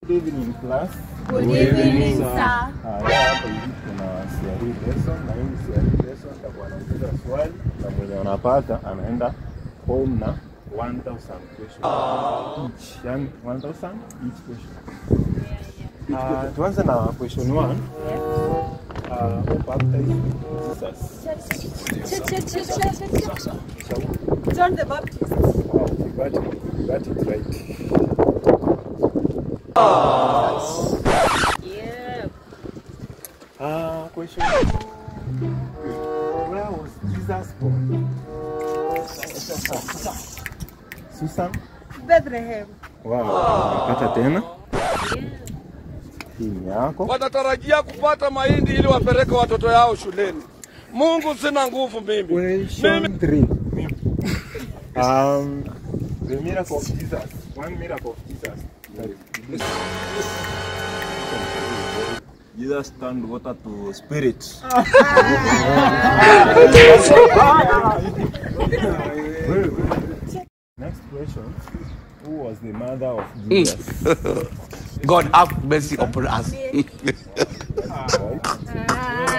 Good evening class. Good evening, sir. Haya, hapa hivi kuna CRE lesson na hii CRE lesson takuwa nauliza swali na mwenye unapata anaenda home na 1000 question each, yani 1000 each question. Ah, tuanze na question 1. Uh, who baptized Jesus? Shaul. John the Baptist. Wow, you got it. You got it right. Yeah. Uh, question two. Where was Jesus born? Susan? Bethlehem. Wow, napata tena. Hii ni yako. wanatarajia kupata mahindi ili wapeleke watoto yao shuleni. Mungu, sina nguvu mimi. Question three. Um, the miracle of Jesus. One miracle of Jesus. Jesus turned water to spirit. Next question. Who was the mother of Jesus? God have mercy upon us. Right?